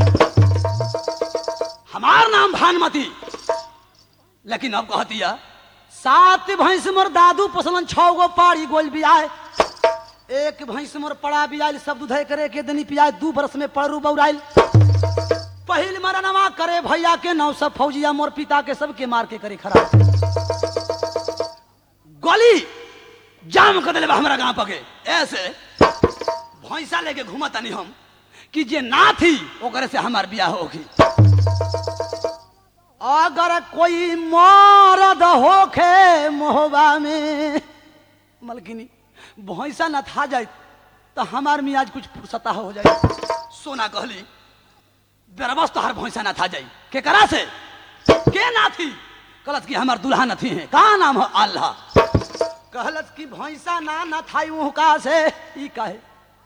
हमार नाम भानुमती लेकिन अब कहतिया सात भैंस मोर दादू पोसलन छह गो पाड़ी गोल बियाए एक भैंस मोर पड़ा बियाल सब दूधे करे के दनी पियाए दू बरस में पड़रू बौराइल पहिल मरनवा करे भैया के नौ सब फौजिया मोर पिता के सबके मार के करे खराब गोली जाम कर दिले बा हमरा गांव पके ऐसे भैंसा लेके घूमतानी हम कि जे ना थी ओकरे से हमार बियाह होगी अगर कोई मरद होखे मोहबा में मलकिनी भैंसा न था जाए तो हमार मियाज कुछ फुर्सता हो जाए सोना कहली बेरबस तो हर भैंसा न था जाई के करा से के ना थी कहलत कि हमार दुल्हा न थी है का नाम है अल्लाह कहलत कि भैंसा ना न थाई ऊ का से ई कहे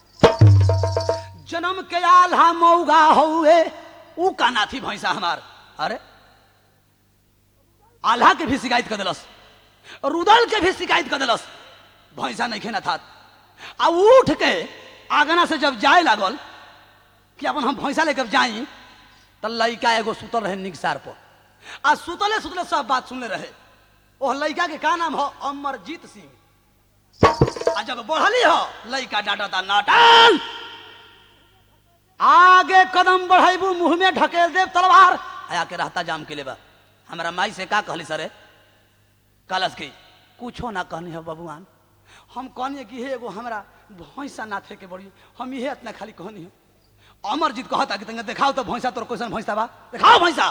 जन्म के आल्हा मौगा हुए ऊ का ना थी भैंसा हमार अरे आल्हा के भी शिकायत कर दिलस रुदल के भी शिकायत कर दिलस भैंसा नहीं खेना था आ उठ के आगना से जब जाए लागल कि अपन हम भैंसा लेकर जाई तो लड़का एगो सुतल रहे निगसार पर आ सुतले सुतले सब बात सुनले रहे ओह लड़का के का नाम हो अमरजीत सिंह आ जब बढ़ली हो लड़का डांटा नाटन आगे कदम बढ़ेबू मुंह में ढकेल देव तलवार आया के रहता जाम के लेबा हमरा माई से का कहली सरे कलस की कुछो ना कहनी है बबुआन हम कहनी कि हे एगो हमरा भैंसा नाथे के बड़ी हम इहे इतना खाली कहनी है अमरजीत कहता कि तंगे देखाओ तो भैंसा तोर कैसन भैंसा बा देखाओ भैंसा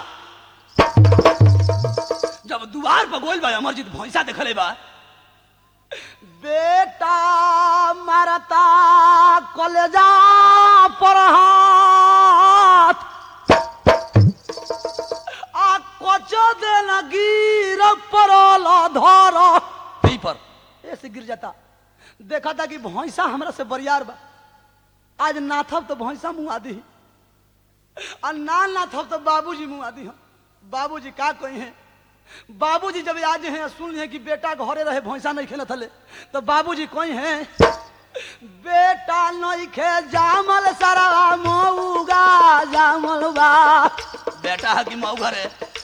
जब दुआर पर गोल बा अमरजीत भैंसा देखले बा बेटा मारता कलेजा पर हाथ आ कच देन गिर परल धर यही पर ऐसे गिर जाता देखा था कि भैंसा हमरा से बरियार बा आज नाथब तो भैंसा मुँह आदि और ना नाथब तो बाबूजी मुँह आदि हम बाबूजी का कही है बाबूजी जब आज हैं सुन हैं कि बेटा घरे रहे भैंसा नहीं खेलत हले तो बाबूजी कही हैं बेटा नहीं खे जामल सारा मऊगा जामल बा बेटा है कि मऊ घरे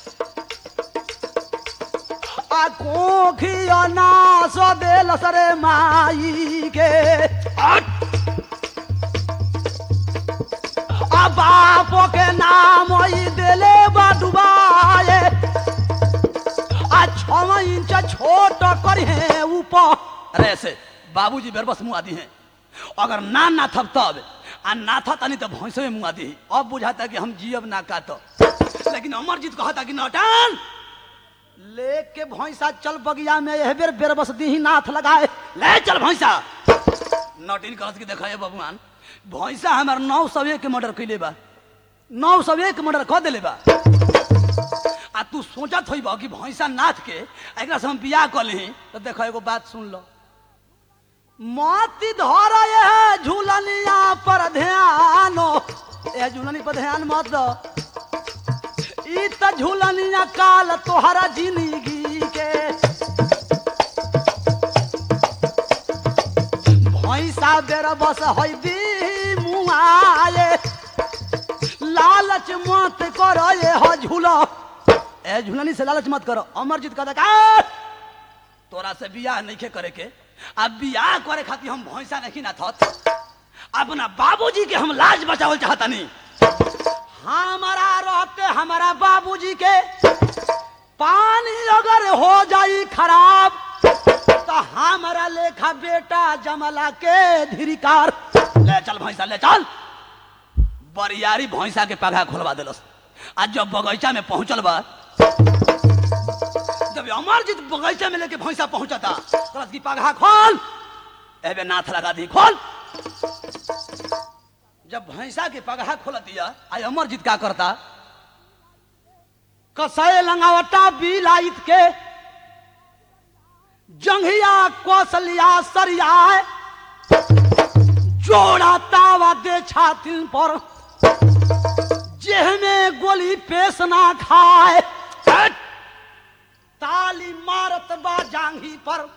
आ कोखिया नास देल सरे माई के आ बापो के नाम ई देले बा डुबाए आ छव इंच छोट कर है ऊपर अरे ऐसे बाबूजी बेरबस मुँह आदि हैं अगर ना ना थब तब आ ना था तनी तो भैंसो में मुँह आदि अब बुझाता कि हम जियब ना का तो लेकिन अमरजीत कहता कि नौटन लेके भैंसा चल बगिया में यह बेर बेरबस दी नाथ लगाए ले चल भैंसा नौटिन कहत कि देखा बबुआन भैंसा हमार नौ सौ एक मर्डर कैले बा नौ सौ एक मर्डर कह दिले बा आ तू सोचत होई कि भैंसा नाथ के एकरा से हम बियाह कर ली तो देखो एगो बात सुन लो मती धर ये झूलनिया पर ध्यान ये झूलनी पर ध्यान मत दो ई त झूलनिया काल तोहरा जिंदगी के भैंसा बेर बस है दी मुआए लालच मत करो ये हो झूलो ए झूलनी से लालच मत करो अमरजीत कहता का तोरा से बियाह नहीं के करे के अब बियाह करे खातिर हम भैंसा नहीं ना थत अपना बाबूजी के हम लाज बचावल चाहता नहीं हमारा रहते हमारा बाबूजी के पानी अगर हो जाई खराब तो हमारा लेखा बेटा जमला के धिरिकार ले चल भैंसा ले चल बरियारी भैंसा के पगा खोलवा दिलस आज जब बगीचा में पहुंचल बा जब अमरजीत बगीचा में लेके भैंसा पहुंचता तो की पगा खोल एबे नाथ लगा दी खोल जब भैंसा के पगहा खोल दिया आई अमरजीत क्या करता कसय लंगावटा बिलाइत के जंघिया कौशलिया सरिया जोड़ा तावा दे छातिन पर जेह में गोली पेश ना खाए हट! ताली मारत बा जांघी पर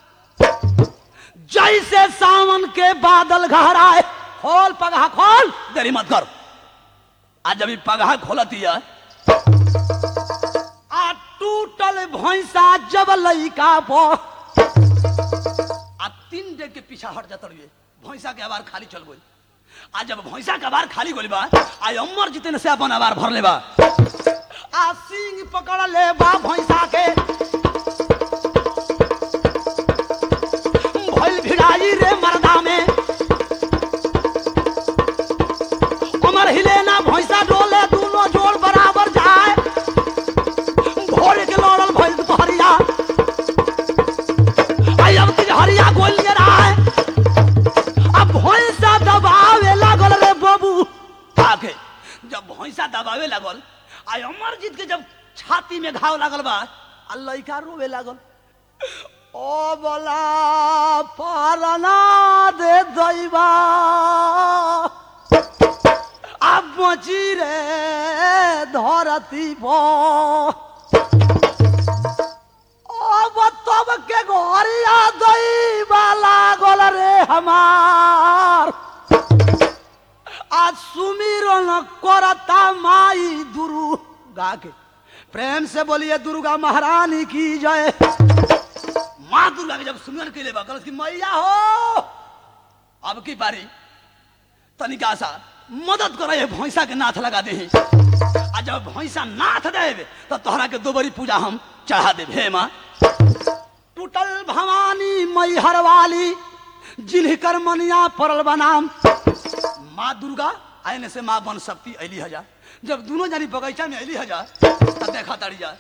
जैसे सावन के बादल घहराए खोल पगहा खोल देरी मत कर आज अभी पगहा खोल दिया आ टूटल भैंसा जब लइका पो आ तीन डेग के पीछा हट जाता रहिए भैंसा के आवार खाली चल गई आ जब भैंसा के आवार खाली गोली बा आ अमर जितने से अपन आवार भर ले बा आ सिंह पकड़ ले बा भैंसा के भइल भिड़ाई रे मर्दा में कमर हिले ना भैंसा डोले दोनों जोड़ बराबर जाए भोर के लड़ल भइल दुपहरिया आई अब तुझ हरिया गोलिए रहा अब भैंसा दबावे लागल रे बाबू आके जब भैंसा दबावे लागल आई अमरजीत के जब छाती में घाव लागल बा आ लइका रोवे लागल ओ बोला पारना दे दैबा अब बची रे धरती अब तब के घरिया दैबा लागल रे हमार आज सुमिरन करता माई दुर्गा के प्रेम से बोलिए दुर्गा महारानी की जय माँ दुर्गा के जब सुमिरन के लिए बकल की मैया हो अब की बारी तनिका सा मदद करो ये भैंसा के नाथ लगा दे आ जब भैंसा नाथ देवे तो तोहरा के दोबरी पूजा हम चढ़ा दे हे माँ टूटल भवानी मैहर वाली जिनकर मनिया पड़ल बनाम माँ दुर्गा आने से माँ बन सकती अली हजार जब दोनों जानी बगीचा में अली हजार तब देखा तड़ी जा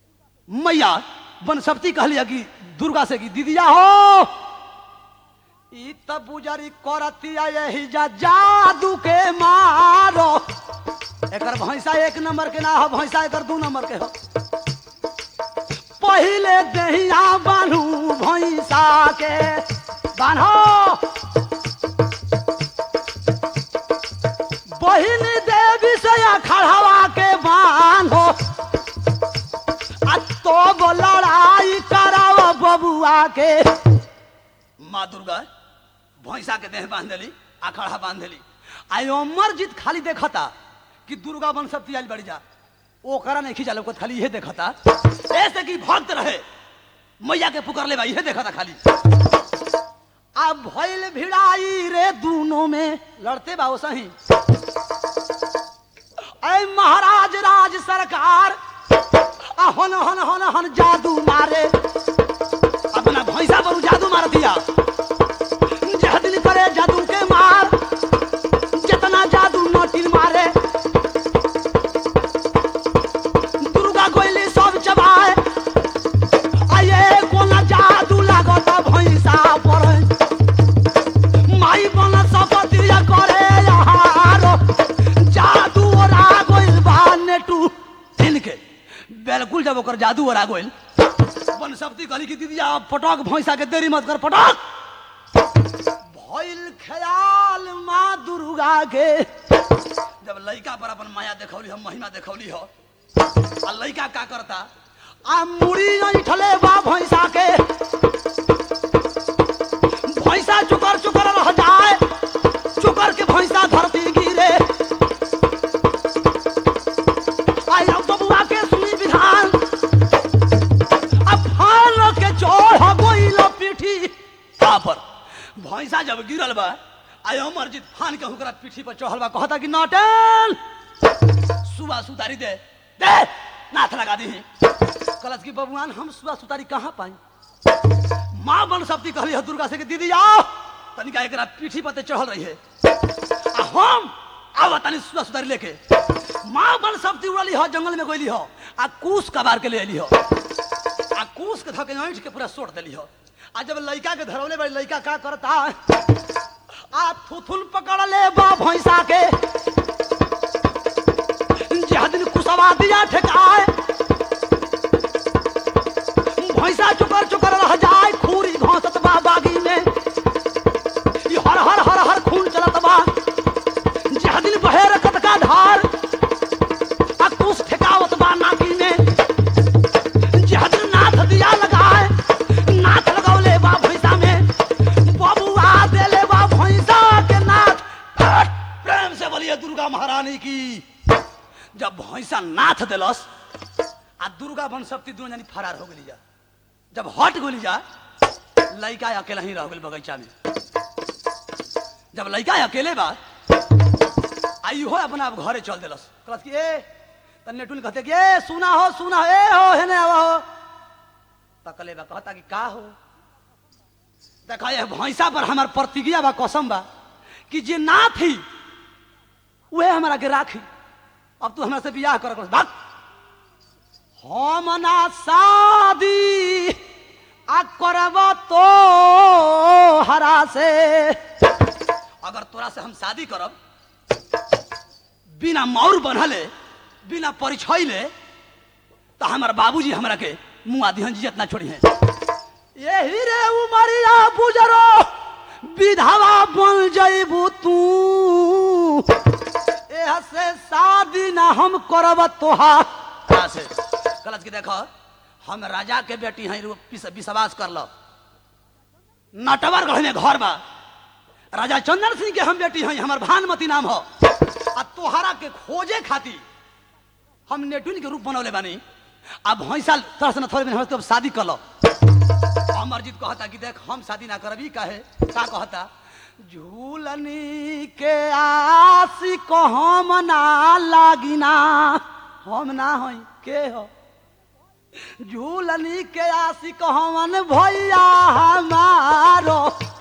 मैया बन सकती कहलिया कि दुर्गा से कि दीदिया हो ई त बुजरी करतिया यही जा जादू के मारो एकर भैंसा एक नंबर के ना हो भैंसा एकर दू नंबर के हो पहिले दहिया बान्हू भैंसा के बान्हो बहिन देवी से खड़ावा के बान्हो आ तो लड़ाई कराव बबुआ के माँ दुर्गा भैंसा के देह बांध देली अखाड़ा बांध देली आई अमरजीत खाली देखता कि दुर्गा बन सकती आइल बड़ी जा ओकरा नहीं खींचा लोग खाली यह देखता ऐसे कि भक्त रहे मैया के पुकार ले यह देखता खाली अब भइल भिड़ाई रे दोनों में लड़ते बाबू सही ऐ महाराज राज सरकार आ हन हन हन हन जादू मारे अपना भैंसा पर उ जादू मार दिया जह दिल करे जादू के मार जितना जादू नोटिल मारे दुर्गा कोयली सब चबाए आये कोना जादू लागत भैंसा पर माई बन सपतिया करे यारो जादू ओरा गोइल बा नेटू इनके बिल्कुल जब ओकर जादू ओरा गोइल बन सप्ती कहली कि दीदी आप पटक भैंसा के देरी मत कर पटक भइल ख्याल माँ दुर्गा के जब लइका पर अपन माया देखौली हम महिमा देखौली हो आ लइका का करता आ मुड़ी ऐठले बा भैंसा के भैंसा चुकर चुकर रह जाए चुकर के भैंसा धरती गिरे आई अब बबुआ के सुनी विधान अब फान के चोर गोइल पीठी आ पर भैंसा जब गिरल बा आई अमरजीत फान के हुकरा पीठी पर चढ़ल बा कहता कि नाटन सुबह सुतारी दे दे नाथ लगा दी कलश की बबुआन हम सुबह सुतारी कहाँ पाई माँ बन सप्ती कहली है दुर्गा से कि दीदी आओ तनिका एकरा पीठी पर ते चढ़ल रही है आ हम आवा तनी सुबह सुतारी लेके माँ बन सप्ती उड़ली हो जंगल में गोली हो आ कूस कबार के ले अली हो आ कूस के धके ऐंठ के पूरा सोट देली हो आ जब लइका के धरौले बड़ी लइका का करता आ थुथुन पकड़ ले बा भैंसा के जह दिन कुसवा दिया ठेकाए भैंसा चुकर चुकर रह जाए खूरी घोंसत बा बागी में ई हर हर हर हर खून चलत बा जह दिन बहे रखत का धार आ कुस ठेकावत बा नाकी में जह दिन नाथ दिया लगाए नाथ लगौले बा भैंसा में बबुआ देले बा भैंसा के नाथ प्रेम से बोलिए दुर्गा महारानी की जब भैंसा नाथ दिलस आ दुर्गा बन शक्ति दोनों जानी फरार हो गई जा जब हट गोली जा लड़का अकेला ही रह गई बगीचा में जब लड़का अकेले बा आई हो अपना आप घरे चल दिलस कहलस कि ए तन्ने टुन कहते कि ए सुना हो सुना हो ए हो हेने आवा हो तकले बा कहता कि का हो देखा ये भैंसा पर हमार प्रतिज्ञा बा कसम बा कि जे ना थी वह हमारा के राखी अब तू हमरा से बियाह कर कर भाग हम ना शादी आ करब तो हरा से अगर तोरा से हम शादी करब बिना मौर बनले बिना परिचय ले तो हमार बाबूजी हमरा के मुँह आदि जियत ना छोड़ी है यही रे उमरिया बुजरो विधवा बन जइबू तू एह से शादी ना हम करब तोहार कहाँ से गलत की देखो हम राजा के बेटी हैं रू- विश- विश्वास कर लो नटवर गढ़ में घर बा राजा चंदन सिंह के हम बेटी हैं हमार भानुमती नाम हो आ तोहरा के खोजे खातिर हम नेटुन के रूप बनौले बानी अब भैंसा तरह से न थोड़े दिन हम तो शादी कर लो अमरजीत कहता कि देख हम शादी ना करबी काहे का कहता झूलनी के आसी को हम ना लागिना हम ना होई के हो झूलनी के आसी को हमन भैया हमारो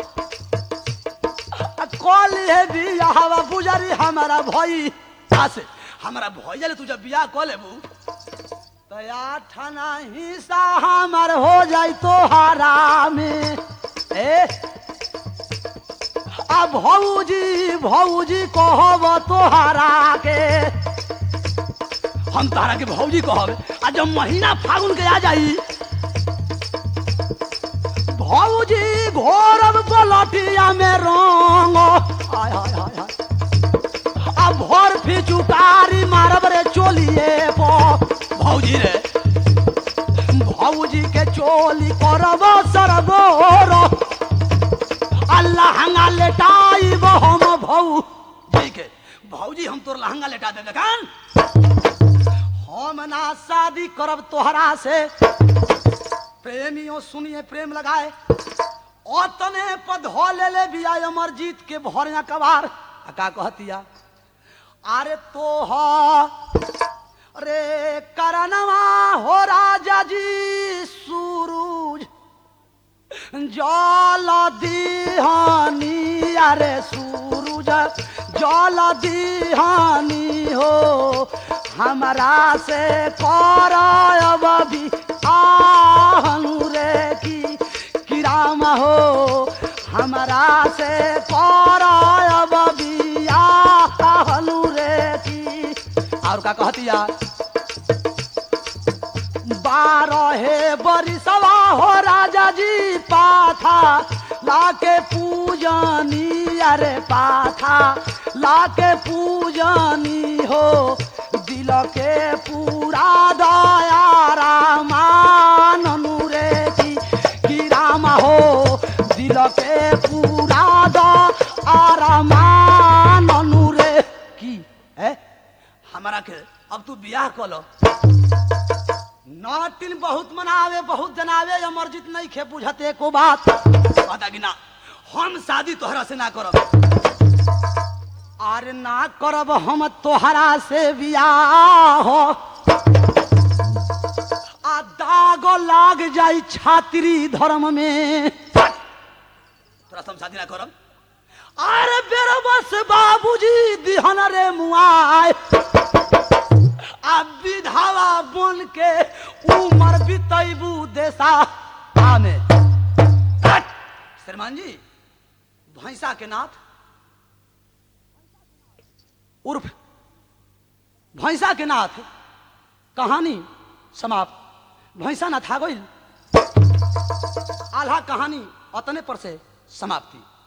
कल है बियाह बुजरी हमारा भई से हमारा भैया ले तू जब बियाह कऽ लेबू तो आठना हिस्सा हमार हो जाई तो हारा में ए भौजी भौजी कहब तोहरा के हम तारा के भौजी कहब आ जब महीना फागुन के आ जाई भौजी घोरब पलटिया में रंग हाय हाय हाय हाय आ भोर फिचुकारी मारब रे चोलिए पो भौजी रे भौजी के चोली करब सरबोर लहंगा लेटाइब हम भौ ठीक है भौजी हम तोर लहंगा लेटा दे कान हम ना शादी करब तोहरा से प्रेमियों सुनिए प्रेम लगाए ओतने पद हो ले ले बिया अमरजीत के भरिया कबार आ का कहतिया अरे तो रे करनवा हो राजा जी सूरज जल दिहानी अरे सूरज जल दिहानी हो हमरा से करब भी आहनु रे की किराम हो हमरा से करब भी आहनु रे की और का कहतिया बारहे बरिसवा हो राजा जी पाथा लाके पूजनी अरे पाथा लाके पूजनी हो दिल के पूरा दया रामाननु रे की की राम हो दिल के पूरा दया रामाननु रे की है हमारा के अब तू बियाह कलो नाटिन बहुत मनावे बहुत जनावे अमरजीत नहीं खे बुझते को बात बता कि ना हम शादी तोहरा से ना करब अरे ना करब हम तोहरा से बियाह आ दाग लाग जाई छात्री धर्म में तोरा से हम शादी ना करब अरे बेरो बस बाबूजी दिहन रे मुआय आ विधावा बन के उमर बितैबू देशा आमे श्रीमान जी भैंसा के नाथ उर्फ भैंसा के नाथ कहानी समाप्त भैंसा नाथ आ गई आल्हा कहानी अतने पर से समाप्ति